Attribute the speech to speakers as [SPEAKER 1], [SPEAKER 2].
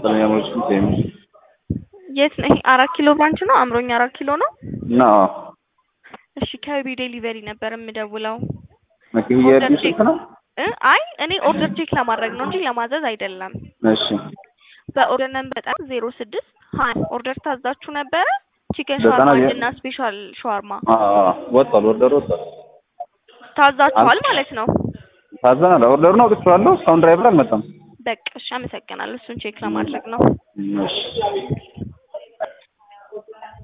[SPEAKER 1] መሰለኝ ያሞችን ቴም
[SPEAKER 2] የት ነው? ይሄ አራት ኪሎ ብራንች ነው። አምሮኝ አራት ኪሎ ነው።
[SPEAKER 1] ና
[SPEAKER 2] እሺ ከቢ ዴሊቨሪ ነበር የምደውለው።
[SPEAKER 1] መኪና
[SPEAKER 2] ኦርደር
[SPEAKER 1] የርዲሽ
[SPEAKER 2] ቼክ
[SPEAKER 1] ነው።
[SPEAKER 2] እ አይ እኔ ኦርደር ቼክ ለማድረግ ነው እንጂ ለማዘዝ አይደለም።
[SPEAKER 1] እሺ
[SPEAKER 2] በኦርደር ነምበር በጣም ዜሮ ስድስት ሀያ ኦርደር ታዛችሁ ነበረ። ቺከን
[SPEAKER 1] ዘጠና
[SPEAKER 2] ሻርማ
[SPEAKER 1] ዜ-
[SPEAKER 2] እና ስፔሻል ሻርማ
[SPEAKER 1] አ አ ወጣል ኦርደር ወጣል።
[SPEAKER 2] ታዛችኋል
[SPEAKER 1] አንተ-
[SPEAKER 2] ማለት ነው።
[SPEAKER 1] ታዘናል። ኦርደሩን አውጥቼዋለሁ። እስካሁን ድራይቨር አልመጣም።
[SPEAKER 2] በቃ እሺ፣ አመሰግናለሁ። እሱን ቼክ ለማድረግ ነው።
[SPEAKER 1] እሺ